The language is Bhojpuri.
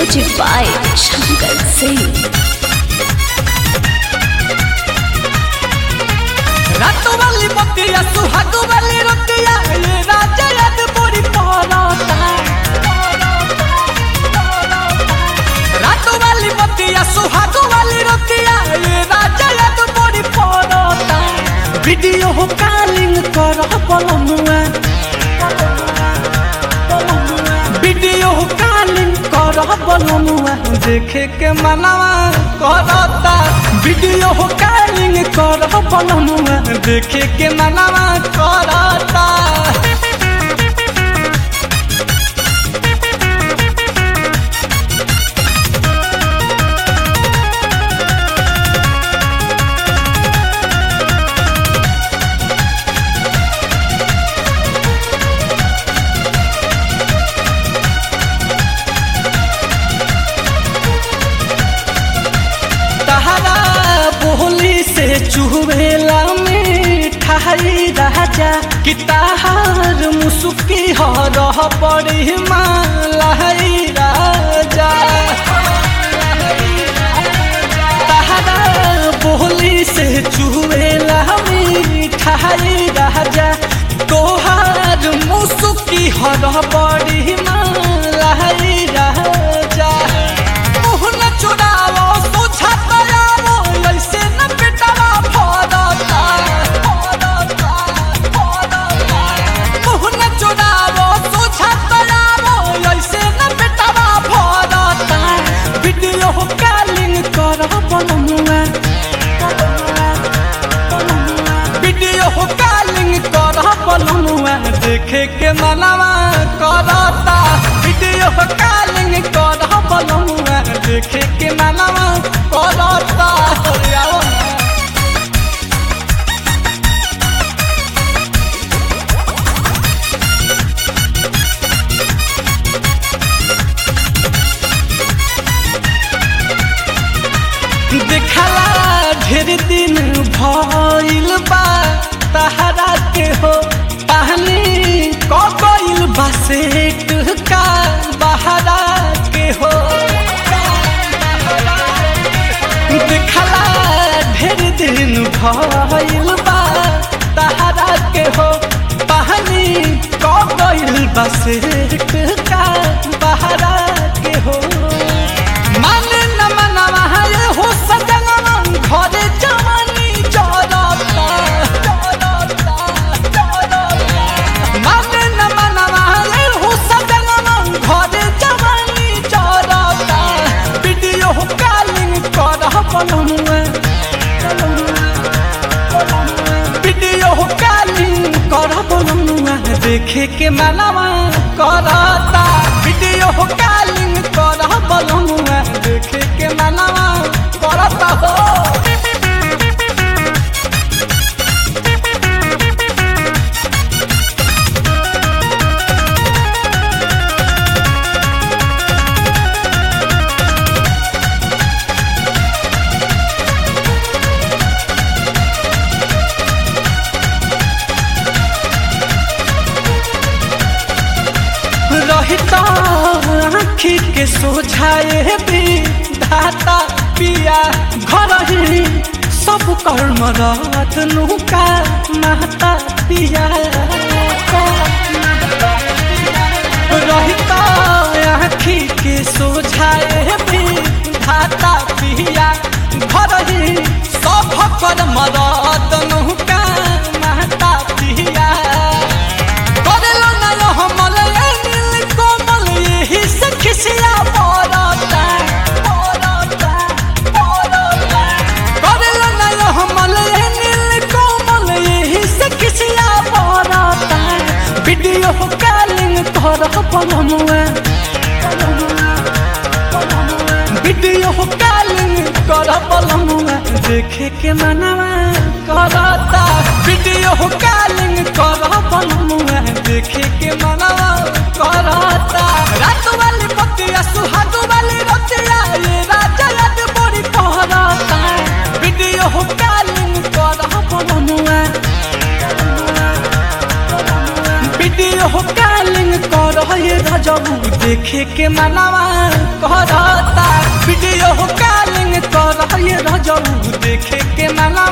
Music by Shankar Singh. রাতো বালি মতিয়া সুহাগো বালি রতিয়া এ রাজা ইয়াদ পড়ি পড়তা রাতো বালি মতিয়া সুহাগো বালি রতিয়া এ রাজা ইয়াদ পড়ি পড়তা ভিডিও কলিং কর পলমুয়া वीडियो कॉलिंग कर बनमुआ देखे के मनवा करता वीडियो कॉलिंग कर बनमुआ देखे के मनवा करता तहरा बोली से चुहबेला मिठाई राजा कि तहार मुसुकी हरह पड़ी मालाई राजा तहरा बोली से चुहबेला मिठाई राजा तोहार मुसुकी हरह पड़ी मालाई राजा मुहन चुरावो सोचा तयारो ऐसे न बेटवा फरता फरता फरता मुहन चुरावो सोचा तयारो ऐसे न बेटवा फरता वीडियो कॉलिंग कर बनमुआ वीडियो कॉलिंग कर बनमुआ देखे के मनवा करता वीडियो कॉलिंग कर बनमुआ देखे के मनवा करता आओ ना। देखला ढेर दिन भइल बा तहरा के हो पानी क गइल बा सेट का बहरा के हो देखला ढेर दिन भइल बा तहरा के हो पानी क गइल बा सेट का बहरा के हो माने न मनवा है हो सजनवा घरे जवानी जरता जरता जरता माने न मनवा है हो सजनवा घरे जवानी जरता वीडियो कॉलिंग कर बनमुआ वीडियो कॉलिंग कर बनमुआ देखे के मनवा करता वीडियो कॉलिंग कर बनमुआ देखे के मनवा करता हो रहता आँखी के सोझाए भी धाता पिया घर ही सब कर्म रत नुका माता पिया रहता आँखी के सोझाए भी धाता पिया घर ही सब कर्म रत नुका माता पिया करेलो ना यो हमल ए नील कोमल यही से खिसिया पड़ता पड़ता पड़ता करेलो ना यो हमल ए नील कोमल यही से खिसिया पड़ता वीडियो कॉलिंग कर बनमुआ वीडियो कॉलिंग कर बनमुआ देखे के मनवा करता वीडियो कॉलिंग कर बनमुआ देखे के मनवा करता रात वाली बतिया सुहाग वाली रतिया ये राजा याद बड़ी पहरता वीडियो कॉलिंग कर बनमुआ वीडियो कॉलिंग कर ये राजबू देखे के मनवा करता वीडियो कॉलिंग कर ये रजऊ देखे के मनवा